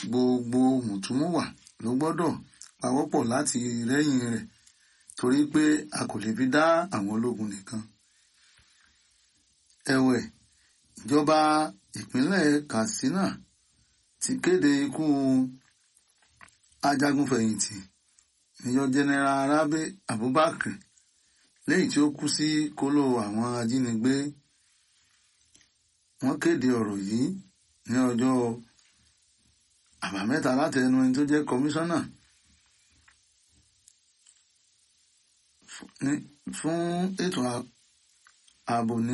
gbogbo mùtúmùwà ló gbọ́dọ̀ pawọ́pọ̀ láti rẹ́yìn rẹ̀ torí pé a kò lè fi dá àwọn ológun nìkan. ẹ̀wẹ̀ ìjọba ìpínlẹ̀ Katsina ti kéde ikú ajagunfẹ̀yìntì Major General Rabi Abubakar lẹ́yìn tí ó kú sí kóló àwọn ajínigbé wọ́n kéde ọ̀rọ̀ yìí ní ọjọ́ àbámẹ́ta láti ẹnu ẹni tó jẹ́ kọmíṣánná fún ètò ààbò ní